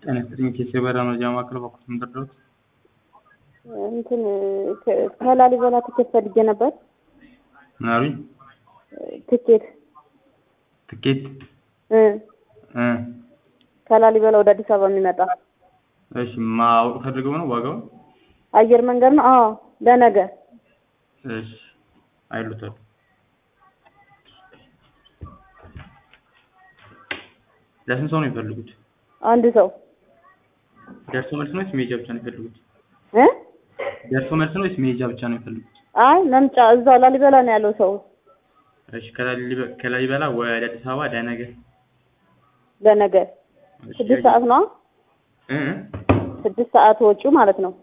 ጤና ይስጥልኝ ኬስ የበራ መረጃ ማዕከል በኩል ምንደርደሩት እንትን ከ- ከላሊበላ ትኬት ፈልጌ ነበር። ምን አሉኝ? ትኬት ትኬት እ እ ከላሊበላ ወደ አዲስ አበባ የሚመጣ እሺ ማወቅ ፈልገው ነው ዋጋውን? አየር መንገድ ነው። አዎ ለነገ እሺ አይሉታል ለስንት ሰው ነው የሚፈልጉት? አንድ ሰው ደርሶ መልስ ነው ወይስ መሄጃ ብቻ ነው የሚፈልጉት? እ ደርሶ መልስ ነው ወይስ መሄጃ ብቻ ነው የሚፈልጉት? አይ መምጫ እዛው ላሊበላ ነው ያለው ሰው እሺ ከላሊበ- ከላሊበላ ወደ አዲስ አበባ ለነገ ለነገ እሺ፣ ስድስት ሰዓት ነው። እ እ ስድስት ሰዓት ወጪው ማለት ነው።